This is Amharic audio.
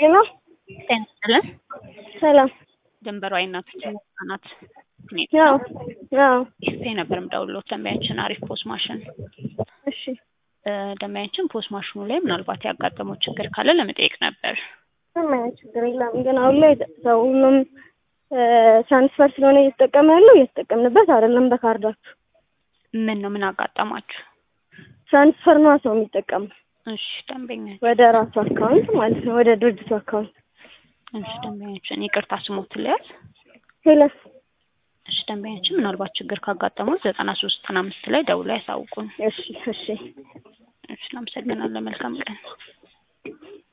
ጤና ጤና ይስጥልን። ሰላም። ድንበሯ የእናቶችና ህጻናት ክሊኒክ ያው ያው ይሄ ነበር የምደውልልዎት ደንበኛችን አሪፍ ፖስ ማሽን እሺ እ ደንበኛችን ፖስ ማሽኑ ላይ ምናልባት ያጋጠመው ችግር ካለ ለመጠየቅ ነበር። ምንም አይነት ችግር የለም። ግን አሁን ላይ ሰው ሁሉም ትራንስፈር ስለሆነ እየተጠቀመ ያለው እየተጠቀምንበት አይደለም። በካርዳችሁ ምን ነው ምን አጋጠማችሁ? ትራንስፈር ነዋ ሰው የሚጠቀመው እሺ ደንበኛ ወደ ራሱ አካውንት ማለት ነው፣ ወደ ድርጅቱ አካውንት። እሺ ደንበኛችን ይቅርታ ስሞት ልያዝ። ሄለን እሺ ደንበኛችን ምናልባት ችግር ካጋጠሙት ዘጠና ሶስት ዘጠና አምስት ላይ ደውለው ያሳውቁን። እሺ እሺ እሺ እናመሰግናለን። መልካም ቀን